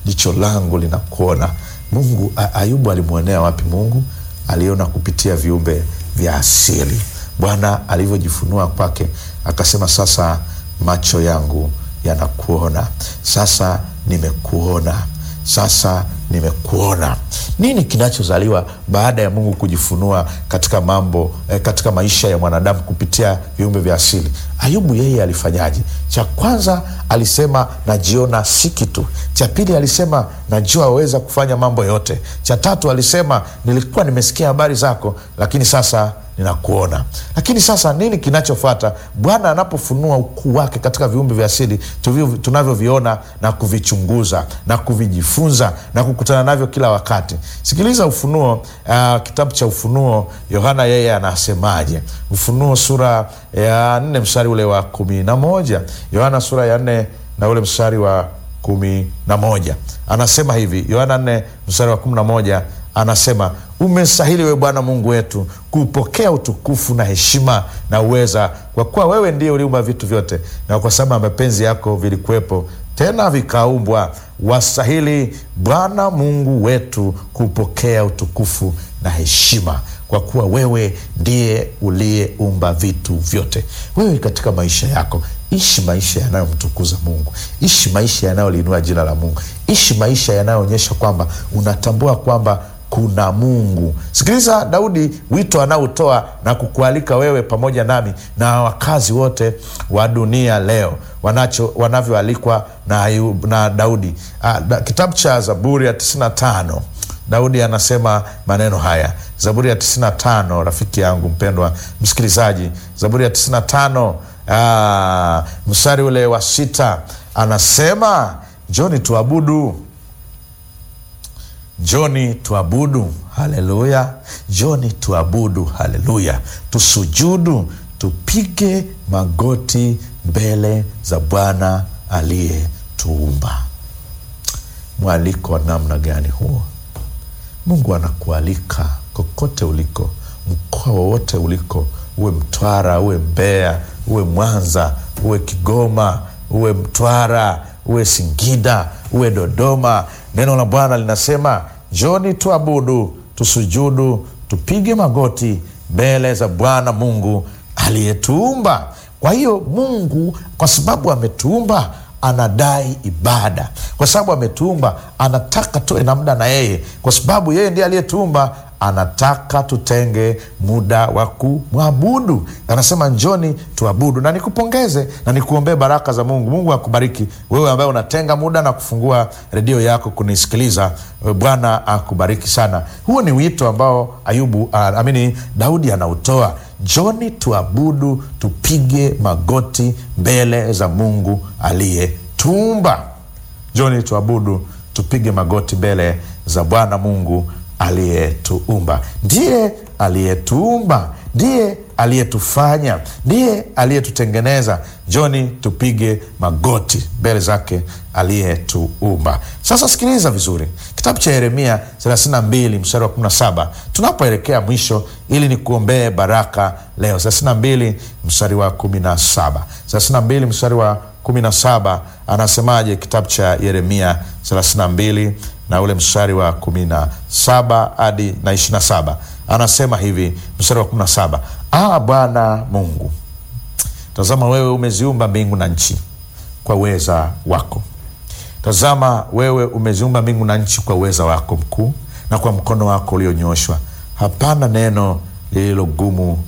jicho langu linakuona. Mungu A- Ayubu alimwonea wapi Mungu? Aliona kupitia viumbe vya asili. Bwana alivyojifunua kwake, akasema sasa macho yangu yanakuona, sasa nimekuona, sasa nimekuona. Nini kinachozaliwa baada ya Mungu kujifunua katika mambo eh, katika maisha ya mwanadamu kupitia viumbe vya asili? Ayubu yeye alifanyaje? Cha kwanza alisema najiona si kitu. Cha pili alisema najua waweza kufanya mambo yote. Cha tatu alisema nilikuwa nimesikia habari zako, lakini sasa ninakuona. Lakini sasa nini kinachofuata? Bwana anapofunua ukuu wake katika viumbe vya asili tuvio- tunavyoviona na kuvichunguza na kuvijifunza na kukutana navyo kila wakati. Sikiliza Ufunuo, uh, kitabu cha Ufunuo, Yohana yeye anasemaje? Ufunuo sura ya nne mstari ule wa kumi na moja Yohana sura ya nne na ule mstari wa kumi na moja anasema hivi. Yohana nne mstari wa kumi na moja anasema umestahili we Bwana Mungu wetu kupokea utukufu na heshima na uweza, kwa kuwa wewe ndiye uliumba vitu vyote, na kwa sababu ya mapenzi yako vilikuwepo tena vikaumbwa. Wastahili Bwana Mungu wetu kupokea utukufu na heshima, kwa kuwa wewe ndiye uliyeumba vitu vyote. Wewe katika maisha yako ishi maisha yanayomtukuza Mungu, ishi maisha yanayoliinua jina la Mungu, ishi maisha yanayoonyesha kwamba unatambua kwamba kuna Mungu. Sikiliza Daudi, wito anaotoa na kukualika wewe pamoja nami na wakazi wote wa dunia leo wanacho wanavyoalikwa na, Ayub- na Daudi. Ah, da, kitabu cha Zaburi ya 95 Daudi anasema maneno haya, Zaburi ya 95, rafiki yangu mpendwa msikilizaji, Zaburi ya 95 ah, mstari ule wa sita anasema njoni tuabudu Njoni tuabudu, haleluya! Njoni tuabudu, haleluya! Tusujudu, tupige magoti mbele za Bwana aliyetuumba. Mwaliko wa namna gani huo? Mungu anakualika kokote uliko, mkoa wowote uliko, uwe Mtwara, uwe Mbeya, uwe Mwanza, uwe Kigoma, uwe Mtwara, uwe Singida, uwe Dodoma. Neno la Bwana linasema njoni tuabudu, tusujudu, tupige magoti mbele za Bwana Mungu aliyetuumba. Kwa hiyo Mungu, kwa sababu ametuumba anadai ibada kwa sababu ametuumba, anataka tuwe na muda na yeye, kwa sababu yeye ndiye aliyetuumba. Anataka tutenge muda wa kumwabudu. Anasema njoni tuabudu, na nikupongeze na nikuombee baraka za Mungu. Mungu akubariki wewe ambaye unatenga muda na kufungua redio yako kunisikiliza. Bwana akubariki sana. Huo ni wito ambao Ayubu uh, amini Daudi anautoa Njoni tuabudu, tupige magoti mbele za Mungu aliyetuumba. Njoni tuabudu, tupige magoti mbele za Bwana Mungu aliyetuumba. Ndiye aliyetuumba, ndiye aliyetufanya, ndiye aliyetutengeneza. Njoni tupige magoti mbele zake aliyetuumba. Sasa sikiliza vizuri, kitabu cha Yeremia 32 mstari wa 17 tunapoelekea mwisho, ili nikuombee baraka leo. 32 mstari wa 17, 32 mstari wa 17 anasemaje? Kitabu cha Yeremia 32 na ule mstari wa 17 hadi na 27 anasema hivi, mstari wa 17: Ah, Bwana Mungu, tazama wewe umeziumba mbingu na nchi kwa uweza wako. Tazama wewe umeziumba mbingu na nchi kwa uweza wako mkuu na kwa mkono wako ulionyooshwa. Hapana neno lililo gumu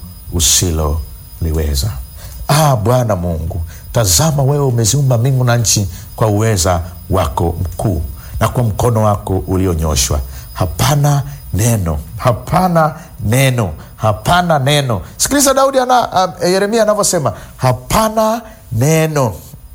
usiloliweza. Ah, Bwana Mungu, tazama wewe umeziumba mbingu na nchi kwa uweza wako mkuu na kwa mkono wako ulionyooshwa. Hapana neno, hapana neno, hapana neno. Sikiliza Daudi ana, uh, Yeremia anavyosema hapana neno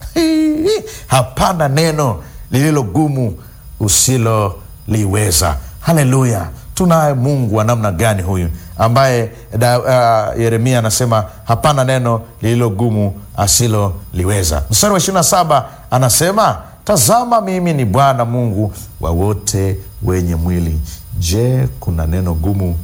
hapana neno lililo gumu usiloliweza. Haleluya! Tunaye Mungu wa namna gani huyu ambaye da, uh, Yeremia anasema hapana neno lililo gumu asiloliweza. Mstari wa ishirini na saba anasema tazama, mimi ni Bwana Mungu wa wote wenye mwili. Je, kuna neno gumu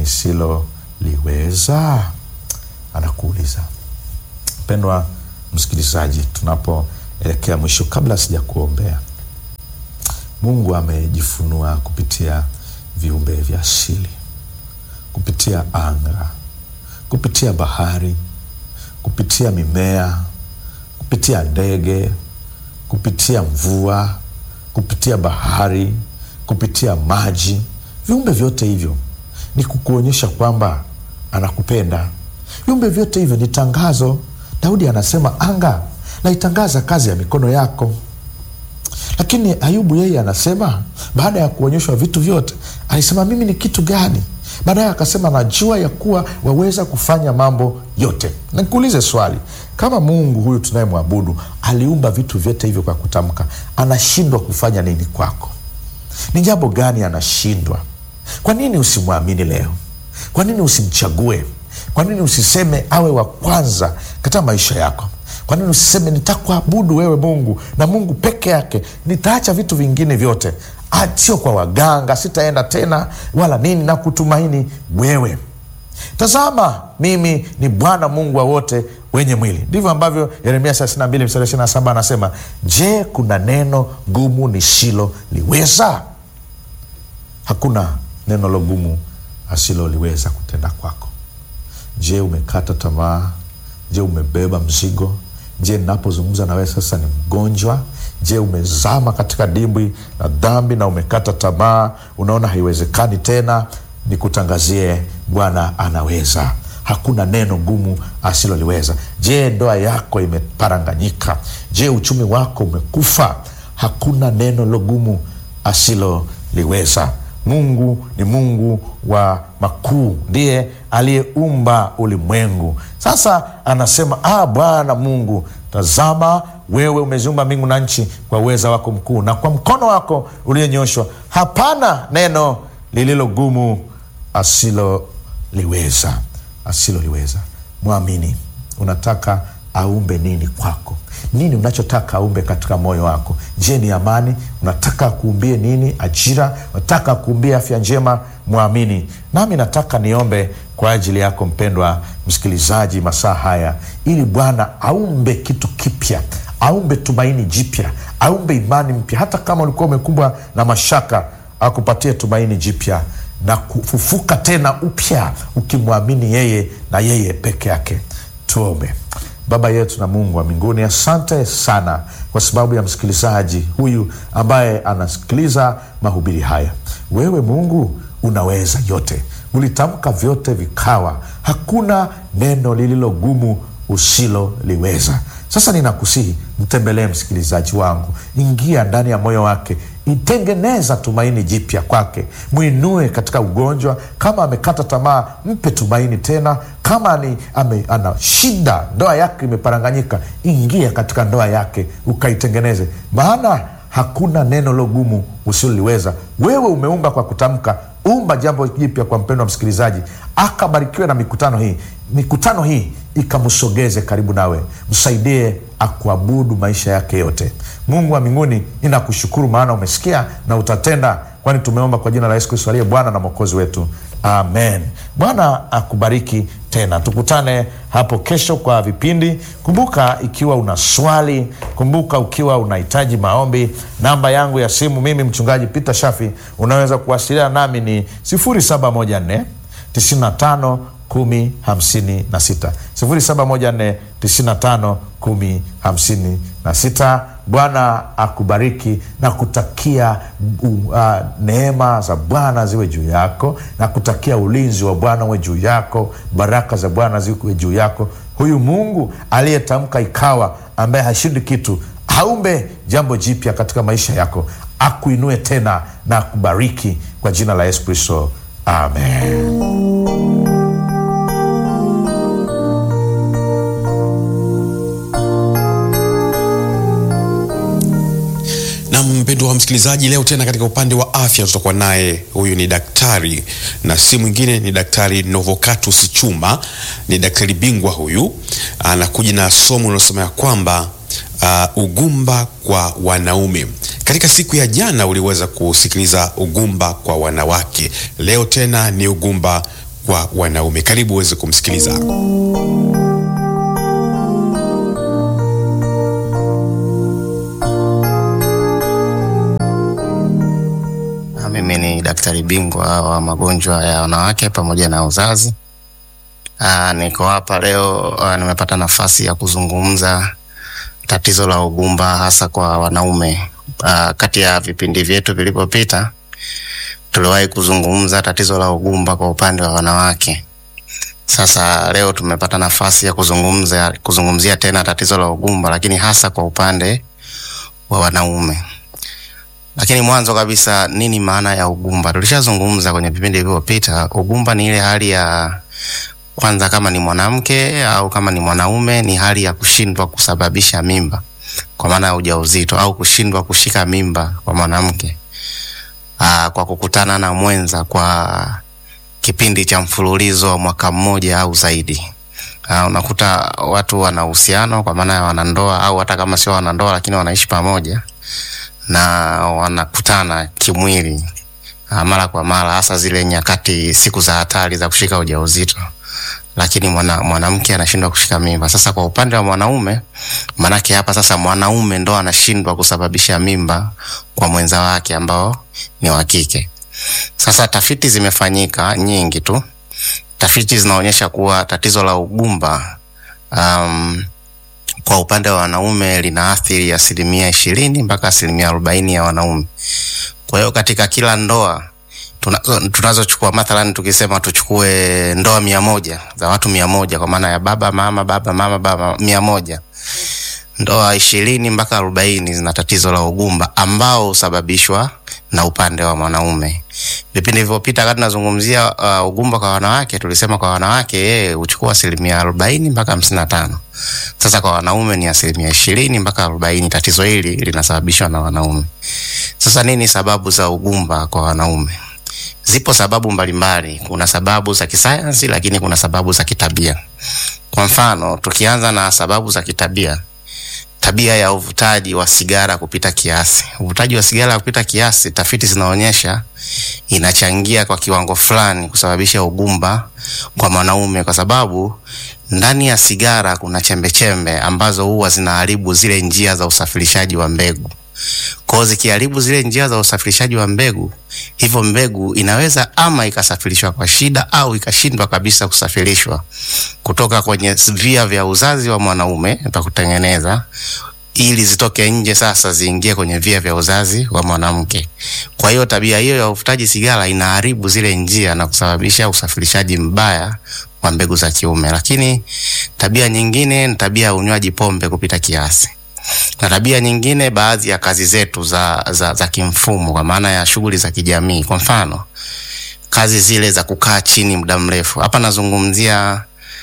nisiloliweza? Anakuuliza mpendwa msikilizaji, tunapoelekea mwisho, kabla sija kuombea, Mungu amejifunua kupitia viumbe vya asili, kupitia anga, kupitia bahari, kupitia mimea, kupitia ndege, kupitia mvua, kupitia bahari, kupitia maji. Viumbe vyote hivyo ni kukuonyesha kwamba anakupenda. Viumbe vyote hivyo ni tangazo. Daudi anasema anga naitangaza kazi ya mikono yako. Lakini Ayubu yeye anasema baada ya kuonyeshwa vitu vyote, alisema mimi ni kitu gani? Baadaye akasema najua ya kuwa waweza kufanya mambo yote. Nikuulize swali, kama Mungu huyu tunayemwabudu aliumba vitu vyote hivyo kwa kutamka, anashindwa kufanya nini kwako? Ni jambo gani anashindwa? Kwa nini usimwamini leo? Kwa nini usimchague? Kwa nini usiseme awe wa kwanza katika maisha yako? Kwa nini usiseme nitakuabudu wewe Mungu na Mungu peke yake, nitaacha vitu vingine vyote, sio kwa waganga, sitaenda tena wala nini, na kutumaini wewe. Tazama, mimi ni Bwana Mungu wa wote wenye mwili. Ndivyo ambavyo Yeremia 32 mstari 27 anasema, je, kuna neno gumu nisiloliweza? Hakuna neno lo gumu asiloliweza kutenda kwako. Je, umekata tamaa? Je, umebeba mzigo? Je, ninapozungumza na wewe sasa ni mgonjwa? Je, umezama katika dimbwi la dhambi na umekata tamaa, unaona haiwezekani tena? Nikutangazie, Bwana anaweza. Hakuna neno gumu asiloliweza. Je, ndoa yako imeparanganyika? Je, uchumi wako umekufa? Hakuna neno lo gumu asiloliweza. Mungu ni Mungu wa makuu, ndiye aliyeumba ulimwengu. Sasa anasema ah, Bwana Mungu, tazama wewe umeziumba mbingu na nchi kwa uweza wako mkuu, na kwa mkono wako ulionyoshwa, hapana neno lililo gumu asiloliweza. Asiloliweza. Mwamini. Unataka aumbe nini kwako? Nini unachotaka aumbe katika moyo wako? Je, ni amani? Unataka akuumbie nini? Ajira? Unataka akuumbie afya njema? Mwamini. Nami nataka niombe kwa ajili yako mpendwa msikilizaji, masaa haya, ili Bwana aumbe kitu kipya, aumbe tumaini jipya, aumbe imani mpya. Hata kama ulikuwa umekumbwa na mashaka, akupatie tumaini jipya na kufufuka tena upya, ukimwamini yeye na yeye peke yake. Tuombe. Baba yetu na Mungu wa mbinguni, asante sana kwa sababu ya msikilizaji huyu ambaye anasikiliza mahubiri haya. Wewe Mungu unaweza yote, ulitamka vyote vikawa, hakuna neno lililo gumu usiloliweza. Sasa ninakusihi mtembelee msikilizaji wangu, ingia ndani ya moyo wake, itengeneza tumaini jipya kwake, mwinue katika ugonjwa. Kama amekata tamaa, mpe tumaini tena. Kama ni ame, ana shida, ndoa yake imeparanganyika, ingia katika ndoa yake ukaitengeneze, maana hakuna neno lo gumu usiloliweza. Wewe umeumba kwa kutamka, umba jambo jipya kwa mpendo wa msikilizaji, akabarikiwe na mikutano hii, mikutano hii ikamsogeze karibu nawe, msaidie akuabudu maisha yake yote. Mungu wa mbinguni, ninakushukuru maana umesikia na utatenda, kwani tumeomba kwa jina la Yesu Kristo aliye Bwana na Mwokozi wetu, amen. Bwana akubariki tena, tukutane hapo kesho kwa vipindi. Kumbuka, ikiwa una swali, kumbuka ukiwa unahitaji maombi, namba yangu ya simu mimi mchungaji Peter Shafi, unaweza kuwasiliana nami ni 0714 95 kumi hamsini na sita sifuri saba moja nne tisini na tano kumi hamsini na sita. Bwana akubariki na kutakia uh, neema za Bwana ziwe juu yako na kutakia ulinzi wa Bwana uwe juu yako, baraka za Bwana ziwe juu yako. Huyu Mungu aliyetamka ikawa, ambaye hashindi kitu, aumbe jambo jipya katika maisha yako, akuinue tena na akubariki kwa jina la Yesu Kristo, amen. na mpendwa wa msikilizaji, leo tena katika upande wa afya tutakuwa naye, huyu ni daktari na si mwingine ni Daktari Novocatus Chuma. Ni daktari bingwa huyu, anakuja na somo linalosema ya kwamba uh, ugumba kwa wanaume. Katika siku ya jana uliweza kusikiliza ugumba kwa wanawake, leo tena ni ugumba kwa wanaume. Karibu uweze kumsikiliza. daktari bingwa wa magonjwa ya wanawake pamoja na uzazi. Aa, niko hapa leo aa, nimepata nafasi ya kuzungumza tatizo la ugumba hasa kwa wanaume. Aa, kati ya vipindi vyetu vilivyopita tuliwahi kuzungumza tatizo la ugumba kwa upande wa wanawake. Sasa leo tumepata nafasi ya kuzungumza kuzungumzia tena tatizo la ugumba, lakini hasa kwa upande wa wanaume. Lakini mwanzo kabisa, nini maana ya ugumba? Tulishazungumza kwenye vipindi vilivyopita. Ugumba ni ile hali ya kwanza, kama ni mwanamke au kama ni mwanaume, ni hali ya kushindwa kusababisha mimba kwa maana ya ujauzito au kushindwa kushika mimba kwa mwanamke aa, kwa kukutana na mwenza kwa kipindi cha mfululizo wa mwaka mmoja au zaidi. Aa, unakuta watu wana uhusiano kwa maana ya wanandoa au hata kama sio wanandoa, lakini wanaishi pamoja na wanakutana kimwili aa, mara kwa mara, hasa zile nyakati, siku za hatari za kushika ujauzito, lakini mwana, mwanamke anashindwa kushika mimba. Sasa kwa upande wa mwanaume, manake hapa sasa mwanaume ndo anashindwa kusababisha mimba kwa mwenza wake ambao ni wa kike. Sasa tafiti zimefanyika nyingi tu. Tafiti zinaonyesha kuwa tatizo la ugumba um, kwa upande wa wanaume linaathiri asilimia ishirini mpaka asilimia arobaini ya wanaume. Kwa hiyo katika kila ndoa tuna- tunazochukua mathalan, tukisema tuchukue ndoa mia moja za watu mia moja kwa maana ya baba mama baba mama baba mia moja ndoa ishirini mpaka arobaini zina tatizo la ugumba ambao husababishwa na upande wa mwanaume. Vipindi vilivyopita wakati tunazungumzia uh, ugumba kwa wanawake, tulisema kwa wanawake yeye huchukua asilimia arobaini mpaka hamsini na tano. Sasa kwa wanaume ni asilimia ishirini mpaka arobaini. Tatizo hili linasababishwa na wanaume. Sasa nini sababu za ugumba kwa wanaume? Zipo sababu mbalimbali. Kuna sababu za kisayansi, lakini kuna sababu za kitabia. Kwa mfano, tukianza na sababu za kitabia, tabia ya uvutaji wa sigara kupita kiasi. Uvutaji wa sigara kupita kiasi, tafiti zinaonyesha inachangia kwa kiwango fulani kusababisha ugumba kwa mwanaume, kwa sababu ndani ya sigara kuna chembechembe ambazo huwa zinaharibu zile njia za usafirishaji wa mbegu. Kwa hiyo zikiharibu zile njia za usafirishaji wa mbegu, hivyo mbegu inaweza ama ikasafirishwa kwa shida au ikashindwa kabisa kusafirishwa kutoka kwenye via vya uzazi wa mwanaume pa kutengeneza ili zitoke nje sasa ziingie kwenye via vya uzazi wa mwanamke. Kwa hiyo tabia hiyo ya uvutaji sigara inaharibu zile njia na kusababisha usafirishaji mbaya wa mbegu za kiume. Lakini tabia nyingine ni tabia ya unywaji pombe kupita kiasi na tabia nyingine, baadhi ya kazi zetu za, za, za kimfumo kwa maana ya shughuli za kijamii, kwa mfano kazi zile za kukaa chini muda mrefu. Hapa nazungumzia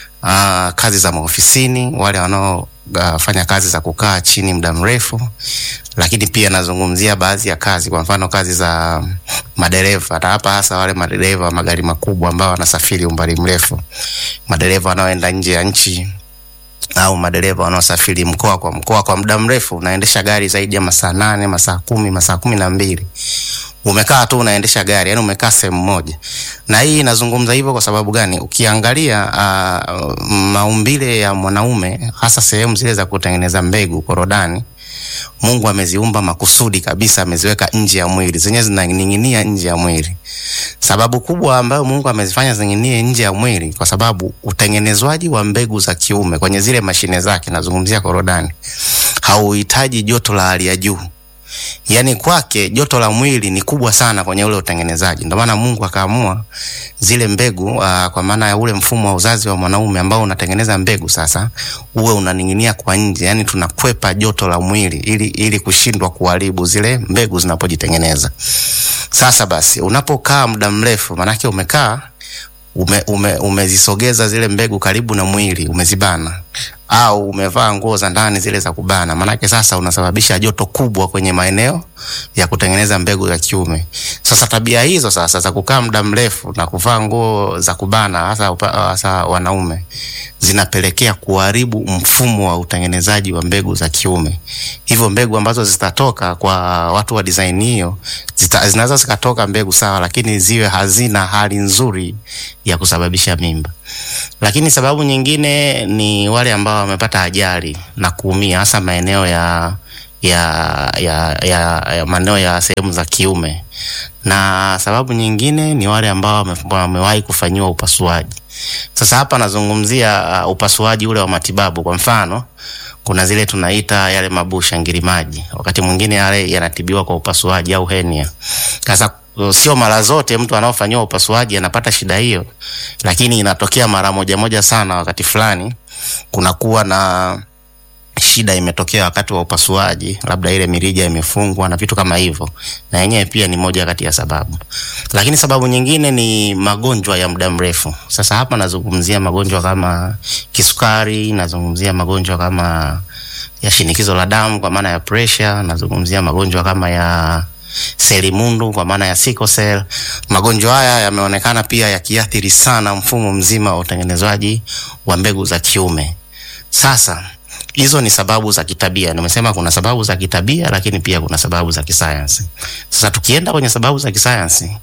uh, kazi za maofisini, wale wanaofanya uh, kazi za kukaa chini muda mrefu, lakini pia nazungumzia baadhi ya kazi, kwa mfano kazi za madereva, na hapa hasa wale madereva wa magari makubwa ambao wanasafiri umbali mrefu, madereva wanaoenda nje ya nchi au madereva wanaosafiri mkoa kwa mkoa kwa muda mrefu, unaendesha gari zaidi ya masaa nane, masaa kumi, masaa kumi na mbili umekaa tu unaendesha gari, yani umekaa sehemu moja. Na hii inazungumza hivyo kwa sababu gani? Ukiangalia uh, maumbile ya mwanaume hasa sehemu zile za kutengeneza mbegu korodani, Mungu ameziumba makusudi kabisa, ameziweka nje ya mwili, zenyewe zinaning'inia nje ya mwili. Sababu kubwa ambayo Mungu amezifanya zining'inie nje ya mwili, kwa sababu utengenezwaji wa mbegu za kiume kwenye zile mashine zake, nazungumzia korodani, hauhitaji joto la hali ya juu. Yaani kwake joto la mwili ni kubwa sana kwenye ule utengenezaji. Ndio maana Mungu akaamua zile mbegu uh, kwa maana ya ule mfumo wa uzazi wa mwanaume ambao unatengeneza mbegu sasa uwe unaning'inia kwa nje, yani tunakwepa joto la mwili ili, ili kushindwa kuharibu zile mbegu zinapojitengeneza. Sasa basi unapokaa muda mrefu, manake umekaa ume, ume, umezisogeza zile mbegu karibu na mwili, umezibana au umevaa nguo za ndani zile za kubana, maanake sasa unasababisha joto kubwa kwenye maeneo ya kutengeneza mbegu za kiume. Sasa tabia hizo sasa za kukaa muda mrefu na kuvaa nguo za kubana, hasa upa- hasa wanaume, zinapelekea kuharibu mfumo wa utengenezaji wa mbegu za kiume. Hivyo mbegu ambazo zitatoka kwa watu wa design hiyo zita- zinaweza zikatoka mbegu sawa, lakini ziwe hazina hali nzuri ya kusababisha mimba. Lakini sababu nyingine ni wale ambao wamepata ajali na kuumia, hasa maeneo ya ya, ya, ya, ya maeneo ya sehemu za kiume, na sababu nyingine ni wale ambao wame- wamewahi kufanyiwa upasuaji. Sasa hapa nazungumzia uh, upasuaji ule wa matibabu. Kwa mfano, kuna zile tunaita yale mabusha ngirimaji, wakati mwingine yale yanatibiwa kwa upasuaji au henia. Sasa uh, sio mara zote mtu anaofanyiwa upasuaji anapata shida hiyo, lakini inatokea mara moja moja sana. Wakati fulani kunakuwa na shida imetokea wakati wa upasuaji, labda ile mirija imefungwa na vitu kama hivyo, na yenyewe pia ni moja kati ya sababu. Lakini sababu nyingine ni magonjwa ya muda mrefu. Sasa hapa nazungumzia magonjwa kama kisukari, nazungumzia magonjwa kama ya shinikizo la damu kwa maana ya pressure, nazungumzia magonjwa kama ya selimundu kwa maana ya sickle cell. Magonjwa haya yameonekana pia yakiathiri sana mfumo mzima wa utengenezwaji wa mbegu za kiume. Sasa hizo ni sababu za kitabia. Nimesema kuna sababu za kitabia, lakini pia kuna sababu za kisayansi. Sasa tukienda kwenye sababu za kisayansi,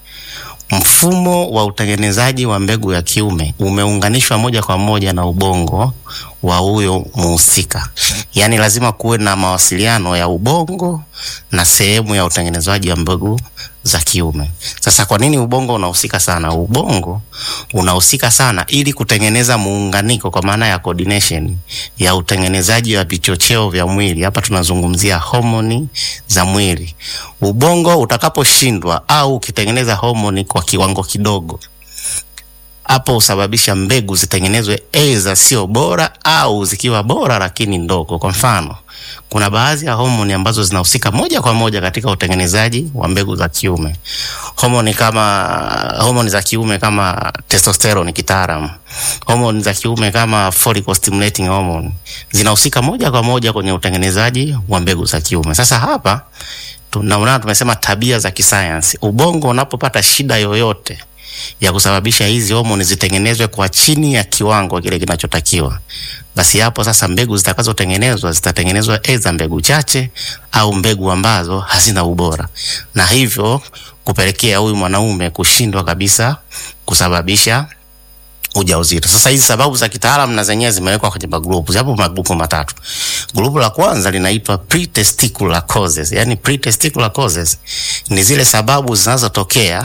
mfumo wa utengenezaji wa mbegu ya kiume umeunganishwa moja kwa moja na ubongo wa huyo muhusika. Yaani lazima kuwe na mawasiliano ya ubongo na sehemu ya utengenezaji wa mbegu za kiume. Sasa kwa nini ubongo unahusika sana? Ubongo unahusika sana ili kutengeneza muunganiko kwa maana ya coordination ya utengenezaji wa vichocheo vya mwili. Hapa tunazungumzia homoni za mwili. Ubongo utakaposhindwa au ukitengeneza homoni kwa kiwango kidogo, hapo husababisha mbegu zitengenezwe aidha sio bora au zikiwa bora lakini ndogo. Kwa mfano, kuna baadhi ya homoni ambazo zinahusika moja kwa moja katika utengenezaji wa mbegu za kiume. Homoni kama homoni za kiume kama testosterone kitaalamu, homoni za kiume kama follicle stimulating hormone zinahusika moja kwa moja kwenye utengenezaji wa mbegu za kiume. Sasa hapa tunaona tumesema tabia za kisayansi. Ubongo unapopata shida yoyote ya kusababisha hizi homoni zitengenezwe kwa chini ya kiwango kile kinachotakiwa, basi hapo sasa mbegu zitakazotengenezwa zitatengenezwa aidha mbegu chache au mbegu ambazo hazina ubora, na hivyo kupelekea huyu mwanaume kushindwa kabisa kusababisha ujauzito. Sasa hizi sababu za kitaalamu na zenyewe zimewekwa kwenye magrupu, yapo magrupu matatu. Grupu la kwanza linaitwa pretesticular causes, yani pretesticular causes ni zile sababu zinazotokea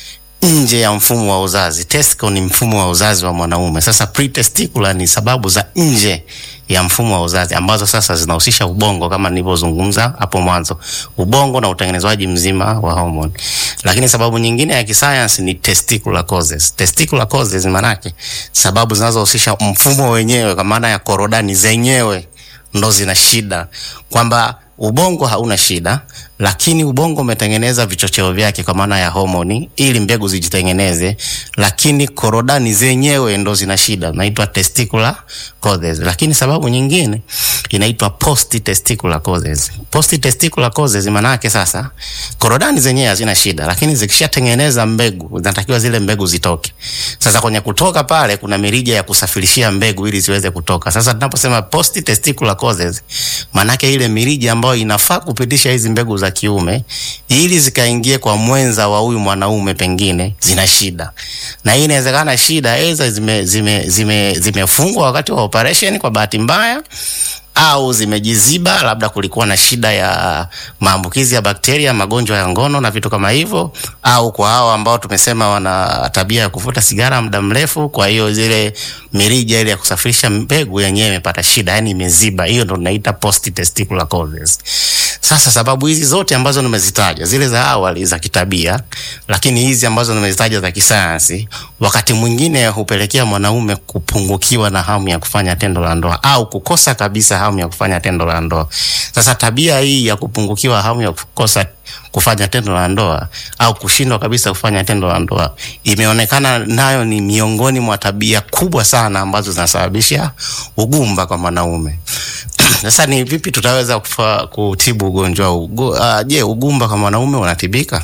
nje ya mfumo wa uzazi. Testicle ni mfumo wa uzazi wa mwanaume. Sasa pretesticular ni sababu za nje ya mfumo wa uzazi ambazo sasa zinahusisha ubongo kama nilivyozungumza hapo mwanzo, ubongo na utengenezwaji mzima wa hormone. Lakini sababu nyingine ya kisayansi ni testicular causes. Testicular causes manake sababu zinazohusisha mfumo wenyewe, kwa maana ya korodani zenyewe ndo zina shida, kwamba ubongo hauna shida, lakini ubongo umetengeneza vichocheo vyake kwa maana ya homoni ili mbegu zijitengeneze, lakini korodani zenyewe ndo zina shida, inaitwa testicular causes. Lakini sababu nyingine inaitwa post testicular causes. Post testicular causes maana yake sasa korodani zenyewe hazina shida, lakini zikishatengeneza mbegu zinatakiwa zile mbegu zitoke. Sasa kwenye kutoka pale kuna mirija ya kusafirishia mbegu ili ziweze kutoka. Sasa tunaposema post testicular causes, maana yake ile mirija ambayo inafaa kupitisha hizi mbegu za kiume ili zikaingie kwa mwenza wa huyu mwanaume pengine zina shida, na hii inawezekana shida aidha zime zime zime zimefungwa wakati wa operation kwa bahati mbaya au zimejiziba, labda kulikuwa na shida ya maambukizi ya bakteria, magonjwa ya ngono na vitu kama hivyo, au kwa hao ambao tumesema wana tabia ya kuvuta sigara muda mrefu, kwa hiyo zile mirija ile ya kusafirisha mbegu yenyewe imepata shida, yani imeziba. Hiyo ndo tunaita post testicular causes. Sasa sababu hizi zote ambazo nimezitaja, zile za awali za kitabia, lakini hizi ambazo nimezitaja za kisayansi, wakati mwingine hupelekea mwanaume kupungukiwa na hamu ya kufanya tendo la ndoa au kukosa kabisa hamu ya kufanya tendo la ndoa. Sasa tabia hii ya kupungukiwa hamu ya kukosa kufanya tendo la ndoa au kushindwa kabisa kufanya tendo la ndoa imeonekana nayo ni miongoni mwa tabia kubwa sana ambazo zinasababisha ugumba kwa mwanaume. Sasa ni vipi tutaweza kufa, kutibu ugonjwa huu? Ugu, uh, je, ugumba kwa mwanaume unatibika?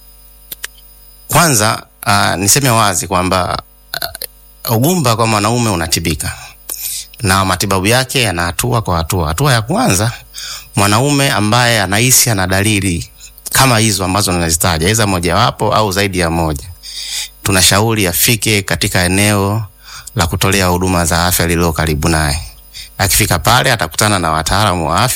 Kwanza uh, niseme wazi kwamba uh, ugumba kwa mwanaume unatibika na matibabu yake yana hatua kwa hatua. Hatua ya kwanza, mwanaume ambaye anahisi ana dalili kama hizo ambazo ninazitaja, aidha mojawapo au zaidi ya moja, tunashauri afike katika eneo la kutolea huduma za afya lililo karibu naye. Akifika pale atakutana na wataalamu wa afya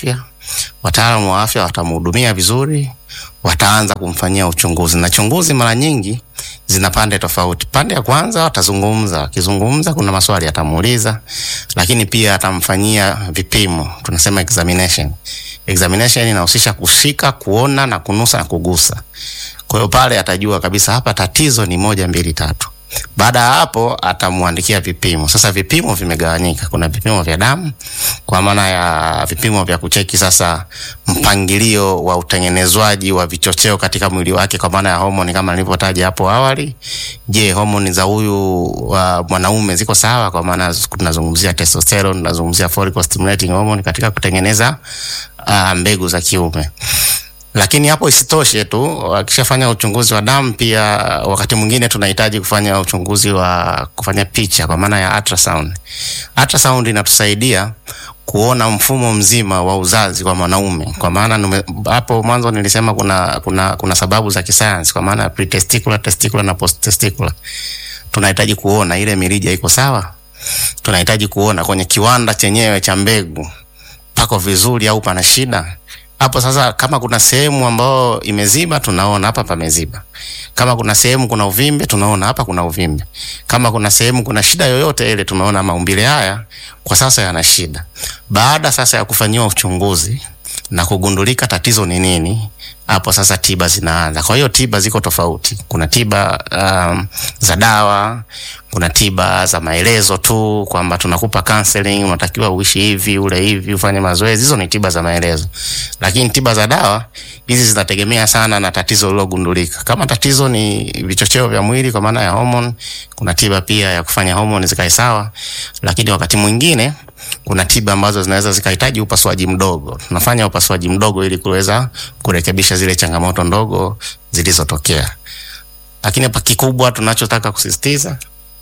wataalamu wa afya watamhudumia vizuri, wataanza kumfanyia uchunguzi, na chunguzi mara nyingi zina pande tofauti. Pande ya kwanza watazungumza, wakizungumza kuna maswali atamuuliza, lakini pia atamfanyia vipimo, tunasema examination. Examination inahusisha kushika, kuona na kunusa na kugusa. Kwa hiyo pale atajua kabisa hapa tatizo ni moja, mbili, tatu. Baada ya hapo atamwandikia vipimo. Sasa vipimo vimegawanyika, kuna vipimo vya damu kwa maana ya vipimo vya kucheki sasa mpangilio wa utengenezwaji wa vichocheo katika mwili wake kwa maana ya homoni kama nilivyotaja hapo awali. Je, homoni za huyu uh, mwanaume ziko sawa? Kwa maana tunazungumzia testosterone, tunazungumzia follicle stimulating hormone katika kutengeneza uh, mbegu za kiume lakini hapo isitoshe tu, akishafanya uchunguzi wa damu, pia wakati mwingine tunahitaji kufanya uchunguzi wa kufanya picha kwa maana ya ultrasound. Ultrasound inatusaidia kuona mfumo mzima wa uzazi kwa mwanaume, kwa maana hapo mwanzo nilisema kuna, kuna, kuna sababu za kisayansi kwa maana ya pretesticular, testicular na posttesticular. Tunahitaji kuona ile mirija iko sawa, tunahitaji kuona kwenye kiwanda chenyewe cha mbegu pako vizuri au pana shida hapo sasa, kama kuna sehemu ambayo imeziba, tunaona hapa pameziba. Kama kuna sehemu kuna uvimbe, tunaona hapa kuna uvimbe. Kama kuna sehemu kuna shida yoyote ile, tunaona maumbile haya kwa sasa yana shida. Baada sasa ya kufanyiwa uchunguzi na kugundulika tatizo ni nini, hapo sasa tiba zinaanza. Kwa hiyo tiba ziko tofauti. Kuna tiba um, za dawa, kuna tiba za maelezo tu kwamba tunakupa counseling, unatakiwa uishi hivi, ule hivi, ufanye mazoezi. Hizo ni tiba za maelezo, lakini tiba za dawa hizi zinategemea sana na tatizo lilogundulika. Kama tatizo ni vichocheo vya mwili kwa maana ya hormone, kuna tiba pia ya kufanya hormone zikae sawa, lakini wakati mwingine kuna tiba ambazo zinaweza zikahitaji upasuaji mdogo. Tunafanya upasuaji mdogo ili kuweza kurekebisha zile changamoto ndogo zilizotokea. Lakini hapa kikubwa tunachotaka kusisitiza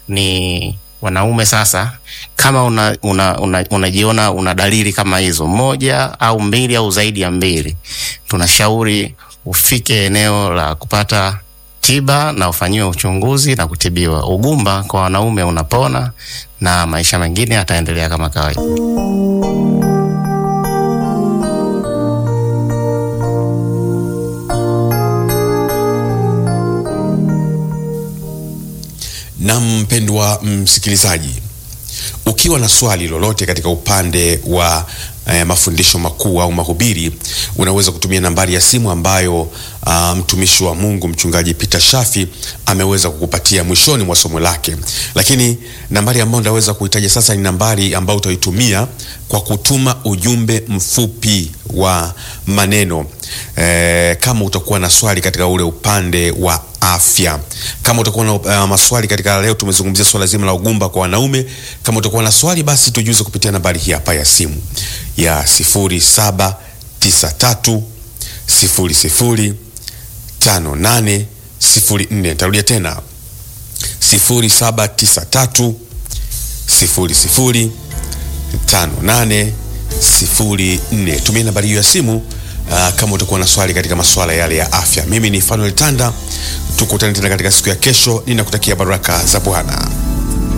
ni wanaume sasa, kama unajiona una, una, una, una dalili kama hizo moja au mbili au zaidi ya mbili, tunashauri ufike eneo la kupata tiba na ufanyiwe uchunguzi na kutibiwa. Ugumba kwa wanaume unapona na maisha mengine yataendelea kama kawaida. Na mpendwa msikilizaji, ukiwa na swali lolote katika upande wa eh, mafundisho makuu au mahubiri, unaweza kutumia nambari ya simu ambayo uh, mtumishi wa Mungu mchungaji Peter Shafi ameweza kukupatia mwishoni mwa somo lake. Lakini nambari ambayo ndaweza kuitaja sasa ni nambari ambayo utaitumia kwa kutuma ujumbe mfupi wa maneno eh, kama utakuwa na swali katika ule upande wa afya. Kama utakuwa na uh, maswali katika leo, tumezungumzia swala zima la ugumba kwa wanaume. Kama utakuwa na swali, basi tujuze kupitia nambari hii hapa ya simu ya sifuri saba tisa tatu sifuri sifuri tano nane sifuri nne. Nitarudia tena sifuri saba tisa tatu sifuri sifuri tano nane sifuri nne. Tumia nambari hiyo ya simu uh, kama utakuwa na swali katika masuala yale ya afya. Mimi ni Fanuel Tanda, tukutane tena katika siku ya kesho. Ninakutakia baraka za Bwana.